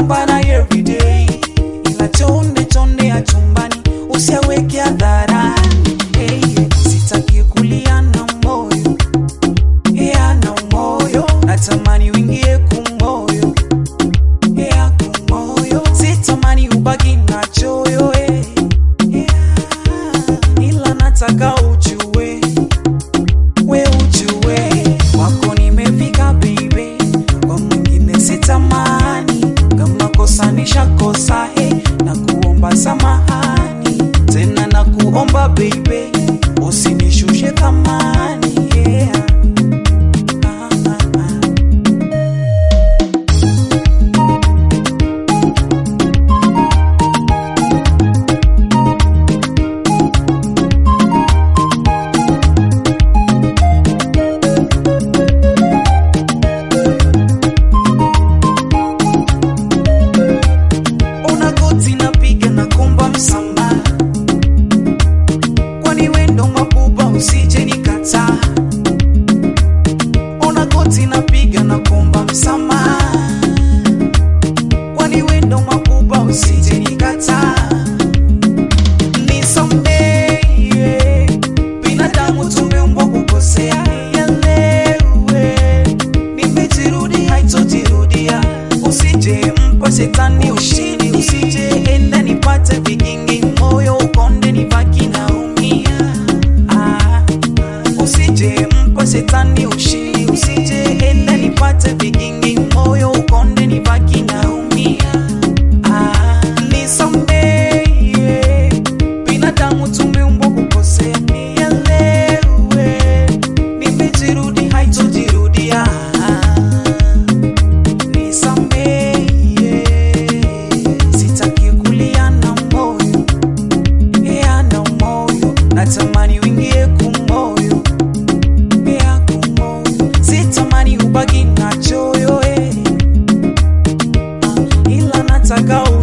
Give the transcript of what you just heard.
pambana everyday ila chonde chonde ya chumbani usiaweke hadharani hey, sitaki kulia na moyo yeah, na moyo natamani uingie kumoyo yeah, kumoyo sitamani ubaki na choyo eh, yeah, ila nataka ujue we ujue wako nimefika baby kwa mwingine sitamani kama kosa nishakosa he na kuomba samahani tena na kuomba baby usinishushe thamani yeah. ah, ah, ah. una goti napiga na kumba msamaha kwani wendo mabuba usije nikataa una goti napiga na kumba msamaha kwani wendo mabuba usije nikataa nisamehe binadamu tumeumbwa kukosea yalewe nimejirudi haitojirudia usije mpa shetani ushindi usije enda nipate vigingi moyo ukonde nibaki naumia ah, usije mpa shetani ushindi usije enda nipate vigingi moyo ukonde nibaki naumia ah, nisamehe binadamu tumeumbwa kukosea nielewe nimejirudi haitojirudia nisamehe sitaki kulia na moyo yeah, na moyo natamani uingie kumoyo yeah, kumoyo sitamani ubaki na choyo eh. Ah, ila nataka